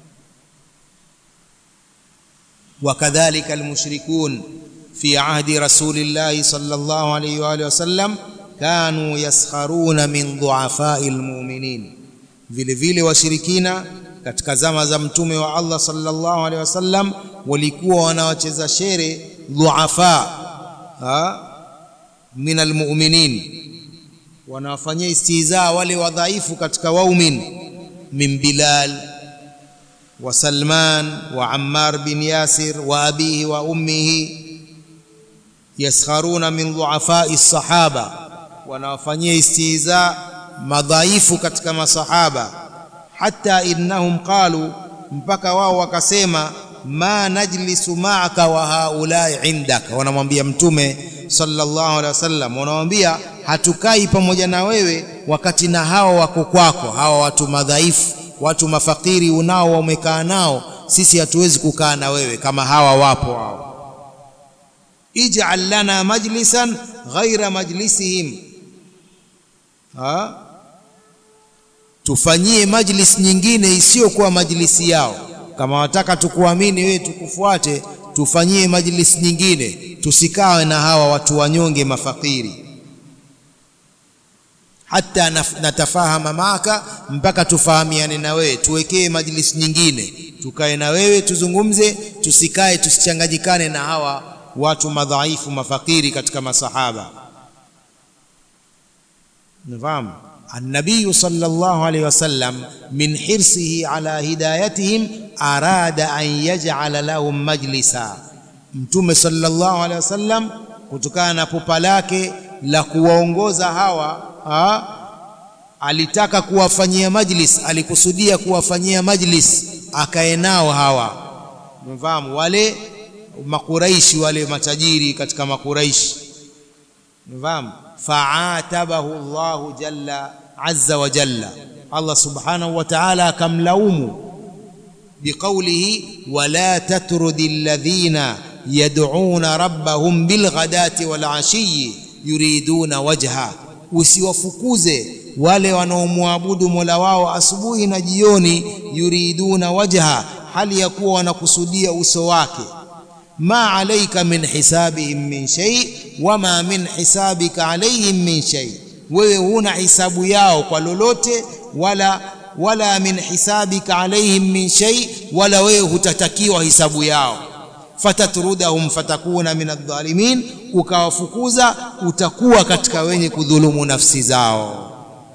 B: وكذلك المشركون في عهد رسول الله صلى الله عليه واله وسلم كانوا يسخرون من ضعفاء المؤمنين vile vile washirikina katika zama za mtume wa Allah sallallahu alaihi wasallam walikuwa wanawacheza shere dhuafa min almu'minin wanawafanyia istihza wale wadhaifu katika waumin min Bilal wa Salman wa Ammar bin Yasir wa abihi wa ummihi yaskharuna min dhuafai sahaba wanawafanyia istihza madhaifu katika masahaba hata innahum qalu mpaka wao wakasema ma najlisu ma'aka wa haulai indaka wanamwambia mtume sallallahu alaihi wasallam wanamwambia hatukai pamoja na wewe wakati na hawa wako kwako hawa watu madhaifu watu mafakiri unao umekaa nao sisi hatuwezi kukaa na wewe kama hawa wapo hao ij'al lana majlisan ghaira majlisihim ha tufanyie majlis nyingine isiyokuwa majlisi yao kama wataka tukuamini wewe tukufuate tufanyie majlis nyingine tusikawe na hawa watu wanyonge mafakiri hata natafahama maka mpaka tufahamiane na wewe tuwekee majlis nyingine tukae na wewe tuzungumze tusikae tusichanganyikane na hawa watu madhaifu mafakiri katika masahaba nifahamu النبي صلى الله عليه وسلم من حرصه على هدايتهم أراد أن يجعل لهم مجلسا mtume sallallahu alaihi wasallam kutokana na pupa lake la kuwaongoza hawa ha? alitaka kuwafanyia majlis alikusudia kuwafanyia majlis akae nao hawa mfahamu wale makuraishi wale matajiri katika makuraishi mfahamu faatabahu Allahu jalla azza wa jalla Allah subhanahu wa ta'ala akamlaumu biqawlihi wala tatrudi alladhina yad'una rabbahum bilghadati wal ashi yuriduna wajha usiwafukuze wale wanaomwabudu Mola wao asubuhi na jioni yuriduna wajha hali ya kuwa wanakusudia uso wake ma alayka min hisabihim min shay wama min hisabika alayhim min shay wewe huna hisabu yao kwa lolote wala wala min hisabika alayhim min shay wala wewe hutatakiwa hisabu yao fatatrudahum fatakuna min adh-dhalimin ukawafukuza utakuwa katika wenye kudhulumu nafsi zao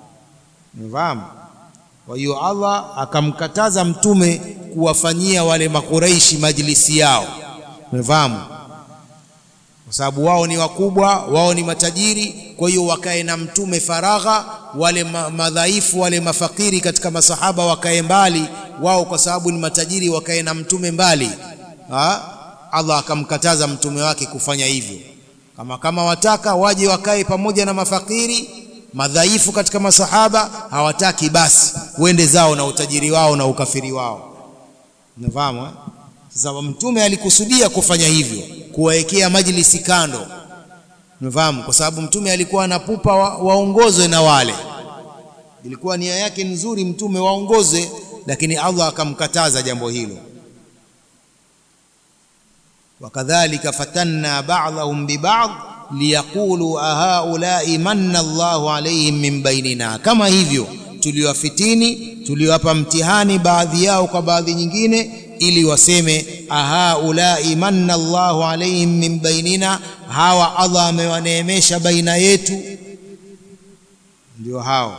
B: mfahamu kwa hiyo Allah akamkataza mtume kuwafanyia wale makureishi majlisi yao umefahamu kwa sababu wao ni wakubwa wao ni matajiri kwa hiyo wakae na mtume faragha wale ma madhaifu wale mafakiri katika masahaba wakae mbali wao kwa sababu ni matajiri wakae na mtume mbali ha? Allah akamkataza mtume wake kufanya hivyo kama kama wataka waje wakae pamoja na mafakiri madhaifu katika masahaba hawataki basi wende zao na utajiri wao na ukafiri wao unafahamu eh? Sasa mtume alikusudia kufanya hivyo, kuwawekea majlisi kando, unafahamu, kwa sababu mtume alikuwa anapupa wa, waongozwe na wale, ilikuwa nia yake nzuri, mtume waongozwe, lakini Allah akamkataza jambo hilo. wakadhalika fatanna ba'dahum biba'd liyaqulu ahaulai manna Allahu alaihim min bainina, kama hivyo tuliwafitini tuliwapa mtihani baadhi yao kwa baadhi nyingine, ili waseme ahaulai manna Allahu alaihim min bainina, hawa Allah amewaneemesha baina yetu, ndio hao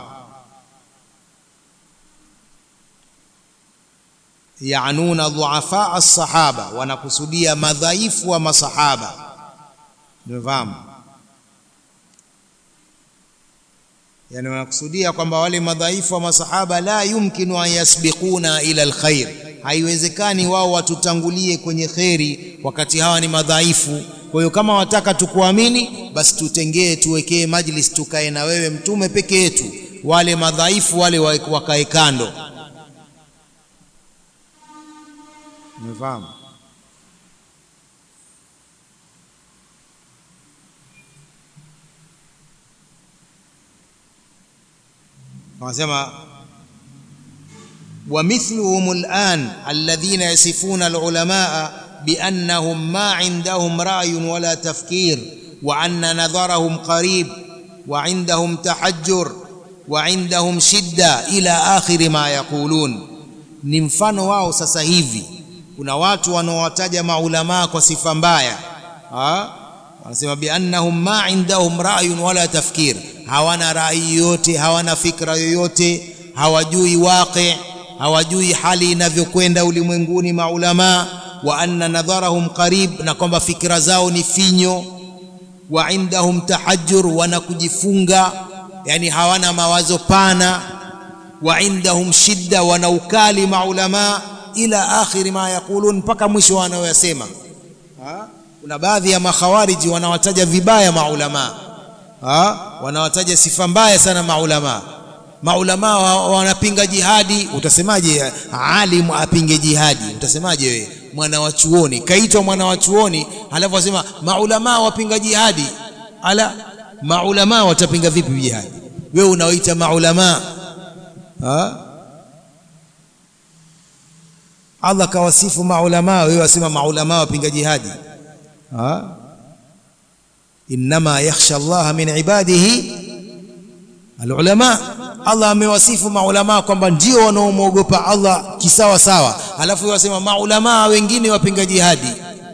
B: yanuna dhuafa as-sahaba, wanakusudia madhaifu wa masahaba. Umefahamu? Yani wanakusudia kwamba wale madhaifu wa masahaba la yumkinu an yasbiquna ila alkhair, haiwezekani wao watutangulie kwenye kheri wakati hawa ni madhaifu. Kwa hiyo kama wataka tukuamini, basi tutengee, tuwekee majlis, tukae na wewe mtume peke yetu, wale madhaifu wale wakae kando. Umefahamu? wanasema ومثلهم الآن الذين يصفون العلماء بأنهم ما عندهم رأي ولا تفكير وأن نظرهم قريب وعندهم تحجر وعندهم شدة إلى آخر ما يقولون ni mfano wao sasa hivi kuna watu wanaowataja maulamaa kwa sifa mbaya wanasema biannahum ma indahum ra'yun wala tafkir hawana rai yoyote hawana fikra yoyote hawajui waqi hawajui hali inavyokwenda ulimwenguni maulamaa wa anna nadharahum qarib na kwamba fikra zao ni finyo wa indahum tahajjur wana kujifunga yani hawana mawazo pana wa indahum shidda wana ukali maulamaa ila akhiri ma yaqulun mpaka mwisho wanaoyasema kuna baadhi ya makhawariji wanawataja vibaya maulamaa wanawataja sifa mbaya sana maulamaa maulamaa wanapinga jihadi utasemaje alimu apinge jihadi utasemaje wewe mwana wa chuoni kaitwa mwana wa chuoni halafu wasema maulamaa wapinga jihadi ala maulamaa watapinga vipi jihadi wewe unaoita maulamaa Allah kawasifu maulamaa wewe wasema maulamaa wapinga jihadi innama yakhsha Allah min ibadihi alulama Allah amewasifu maulamaa kwamba ndio wanaomwogopa Allah kisawa sawa alafu wasema maulamaa wengine wapinga jihadi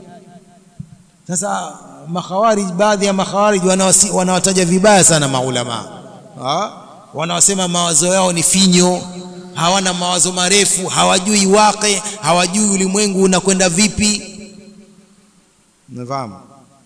B: sasa makhawarij baadhi ya makhawarij wanawataja vibaya sana maulamaa wanawasema mawazo yao ni finyo hawana mawazo marefu hawajui waqi hawajui ulimwengu unakwenda vipi unafahamu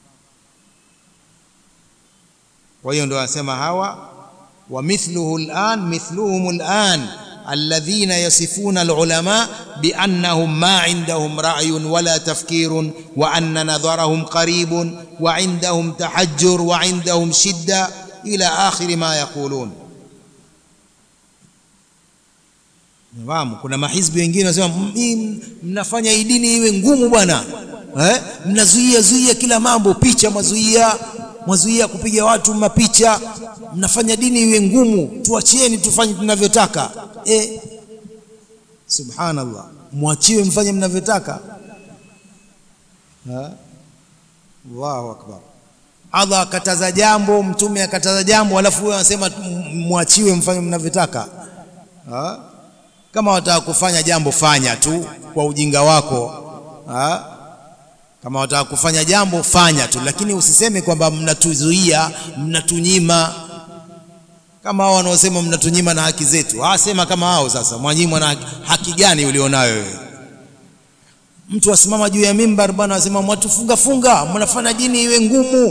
B: kwa hiyo ndio anasema hawa wa mithluhu al'an mithluhum al'an alladhina yasifuna alulama biannahum ma indahum ra'yun wala tafkirun wa anna nadharahum qaribun wa indahum tahajjur wa indahum shidda ila akhir ma yaqulun Fahamu, kuna mahizbi wengine wanasema mnafanya hii dini iwe ngumu bwana eh? mnazuia zuia kila mambo, picha mwazuia mwazuia kupiga watu mapicha, mnafanya dini iwe ngumu, tuachieni tufanye tunavyotaka. Eh, subhanallah, mwachiwe mfanye mnavyotaka. Allahu akbar. Allah akataza jambo, mtume akataza jambo, alafu wewe unasema mwachiwe mfanye mnavyotaka. Kama wataka kufanya jambo fanya tu kwa ujinga wako ha? Kama wataka kufanya jambo fanya tu, lakini usiseme kwamba mnatuzuia, mnatunyima. Kama hao wanaosema mnatunyima na haki zetu, ah, sema kama hao sasa. Mwanyimwa na haki, haki gani ulionayo wewe? Mtu asimama juu ya mimbar bwana, asema mwatufunga funga, mnafanya dini iwe ngumu.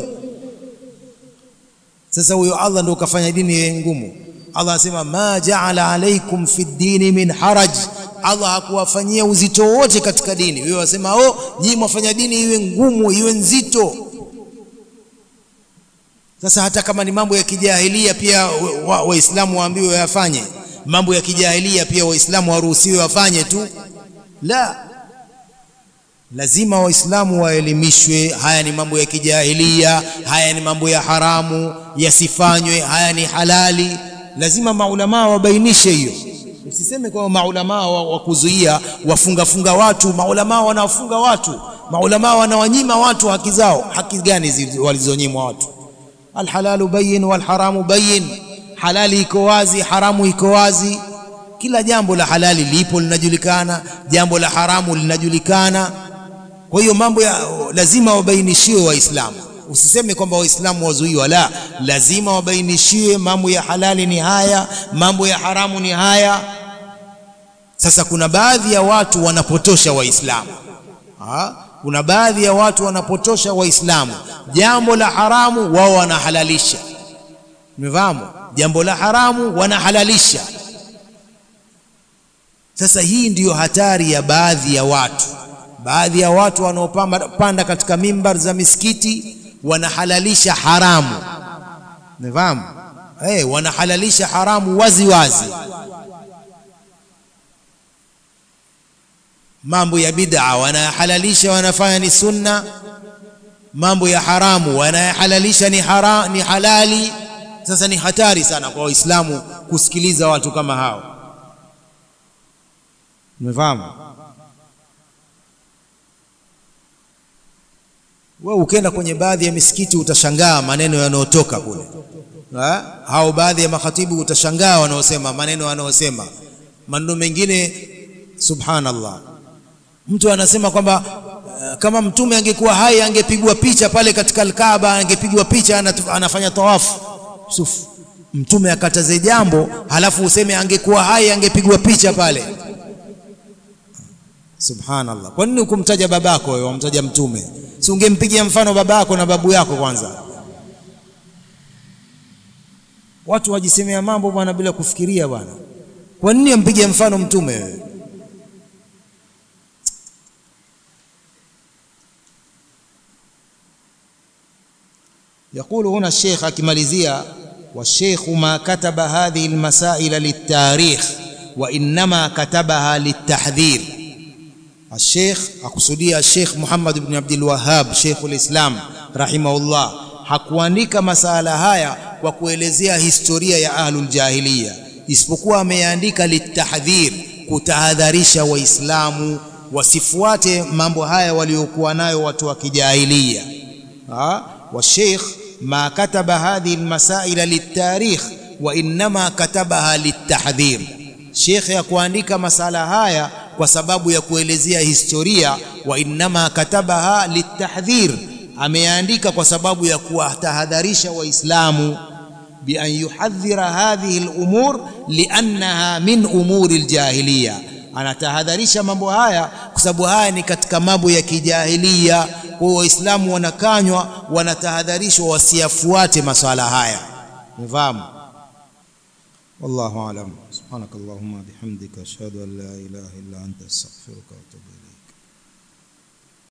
B: Sasa huyo Allah ndio ukafanya dini iwe ngumu. Allah asema ma jaala alaikum fi ddini min haraj, Allah hakuwafanyia uzito wote katika dini. Wewe wasema oh, nyinyi mwafanya dini iwe ngumu iwe nzito. Sasa hata kama ni mambo ya kijahilia pia Waislamu wa waambiwe wayafanye, mambo ya kijahilia pia Waislamu waruhusiwe wafanye tu? La, lazima Waislamu waelimishwe, haya ni mambo ya kijahilia, haya ni mambo ya haramu, yasifanywe, haya ni halali lazima maulamaa wabainishe hiyo. Usiseme kwamba maulamaa wa, wa kuzuia wafungafunga watu. Maulamaa wanawafunga watu, maulama wanawanyima watu haki zao haki gani walizonyimwa watu alhalalu bayin walharamu bayin halali iko wazi haramu iko wazi kila jambo la halali lipo linajulikana jambo la haramu linajulikana kwa hiyo mambo ya lazima wabainishiwe waislamu usiseme kwamba waislamu wazuiwa la lazima wabainishiwe mambo ya halali ni haya mambo ya haramu ni haya sasa kuna baadhi ya watu wanapotosha waislamu kuna baadhi ya watu wanapotosha waislamu jambo la haramu wao wanahalalisha umefahamu jambo la haramu wanahalalisha sasa hii ndiyo hatari ya baadhi ya watu baadhi ya watu wanaopanda katika mimbar za misikiti wanahalalisha haramu umefahamu hey, wanahalalisha haramu wazi wazi mambo ya bid'a wanahalalisha wanafanya ni sunna mambo ya haramu wanahalalisha ni, hara, ni halali sasa ni hatari sana kwa waislamu kusikiliza watu kama hao umefahamu wewe ukienda kwenye baadhi ya misikiti utashangaa maneno yanayotoka kule hao baadhi ya makhatibu utashangaa wanaosema maneno wanaosema maneno mengine subhanallah mtu anasema kwamba uh, kama mtume angekuwa hai angepigwa picha pale katika alkaaba angepigwa picha anafanya tawafu sufu mtume akataze jambo halafu useme angekuwa hai angepigwa picha pale subhanallah kwa nini ukumtaja babako wewe wamtaja mtume si ungempigia mfano babako na babu yako kwanza watu wajisemea mambo bwana bila kufikiria bwana kwa nini ampige mfano mtume wewe يقول هنا الشيخ akimalizia والشيخ ما كتب هذه المسائل للتاريخ وإنما كتبها للتحذير الشيخ akusudia Sheikh Muhammad ibn Abdul Wahhab Sheikhul Islam rahimahullah hakuandika masala haya kwa kuelezea historia ya ahlul jahiliya isipokuwa ameandika litahdhir kutahadharisha waislamu wasifuate mambo haya waliokuwa nayo watu wa kijahilia والشيخ ما كتب هذه المسائل للتاريخ وإنما كتبها للتحذير شيخ ya kuandika masala haya kwa sababu ya kuelezea historia wa innama katabaha litahdhir ameandika kwa sababu ya kuwatahadharisha waislamu bi an yuhadhira hadhihi al-umur li'annaha min umuri al-jahiliya anatahadharisha mambo haya kwa sababu haya ni katika mambo ya kijahilia kwa waislamu wanakanywa wanatahadharishwa wasiyafuate maswala haya nifahamu والله اعلم سبحانك اللهم وبحمدك اشهد ان لا اله الا انت استغفرك واتوب